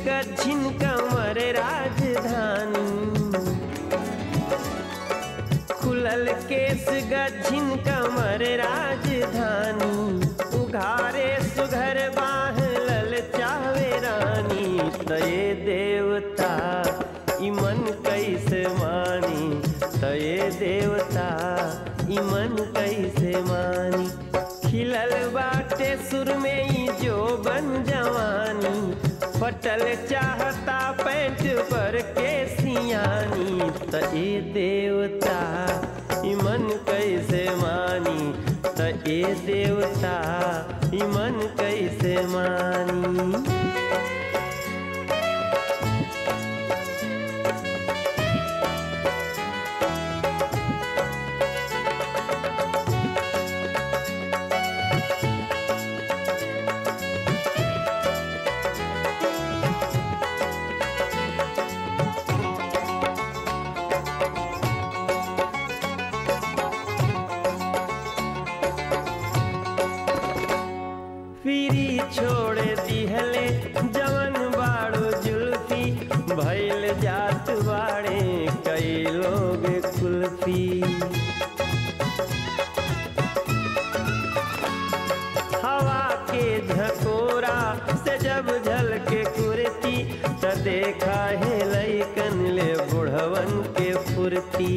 गझिन कमर राजधानी खुलल केस गझिन कमर राजधानी उघारे सुघर बाह लल चावे रानी तये देवता इमन कैसे मानी तये देवता इमन कैसे मानी खिलल बाटे सुर में ही जो बन जवानी फटल चाहता पैंट पर के सियानी त ए देवता इमन कैसे मानी त ए देवता इमन कैसे मानी फिरी छोड़ दिहले जवन बाड़ो जुल्फी भैल जात बाड़े कई लोग कुल्फी हवा के झकोरा से जब झल के कुर्ती त देखा है लैकन ले बुढ़वन के फुर्ती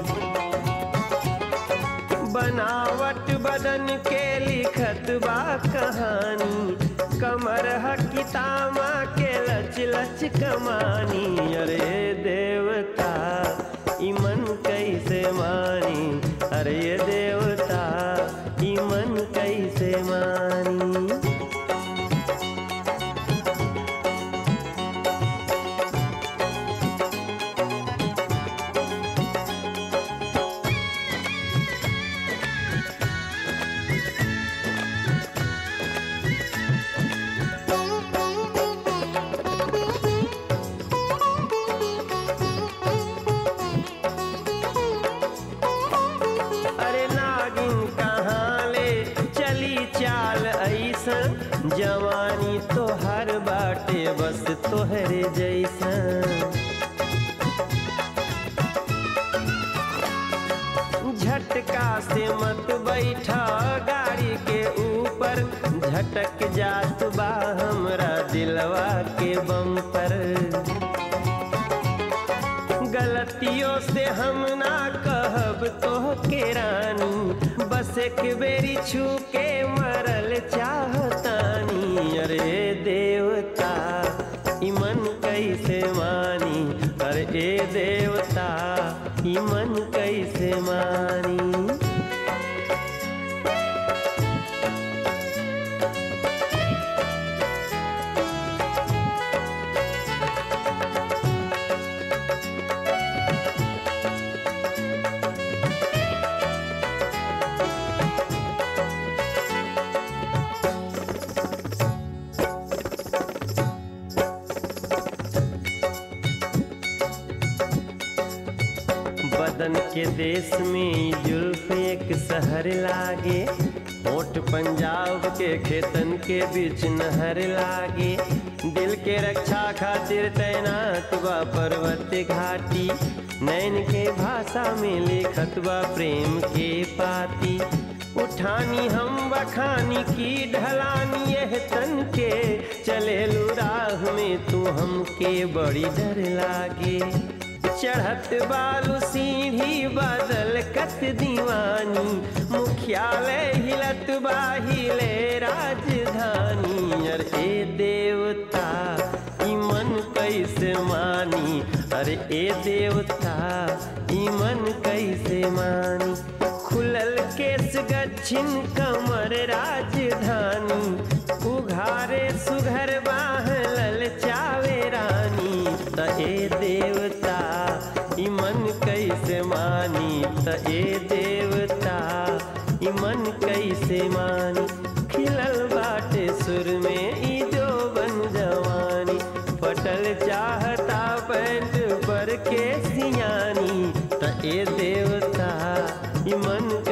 बनावट बदन के लिखत बा कहानी कमर हकितामा के लच लच कमानी अरे देवता इमन कैसे मानी अरे देवता इमन कैसे मानी अरे नागिन कहाँ ले चली चाल ऐसन जवानी तो हर बाटे बस तोहरे जैसन झटका से मत बैठा गाड़ी के ऊपर झटक जात बा हमरा दिलवा के बम पर गलतियों से हम ना कहब तो के रानी बस एक बेरी छू के मरल चाहतानी अरे देवता इमन कैसे मानी अरे ए देवता इमन कैसे मानी बदन के देश में जुल्फ एक शहर लागे होठ पंजाब के खेतन के बीच नहर लागे दिल के रक्षा खातिर तैनात बा पर्वत घाटी नैन के भाषा में लिखत बा प्रेम के पाती उठानी हम बखानी की ढलानी यह तन के चले राह में तू हमके बड़ी डर लागे चढ़त बालू सीढ़ी बदल कत दीवानी मुख्यालय हिलत बाहिले राजधानी अरे ए देवता इमन कैसे मानी अरे ए देवता इमन कैसे मानी खुलल केस गच्छिन कमर राजधानी उघारे सुघर बाह लल चावे रानी त ए देवता इमन कैसे मानी त ए देवता इमन कैसे मानी खिलल बाटे सुर में ई जो बन जवानी फटल चाहता पैंट पर के सियानी त ए देवता इमन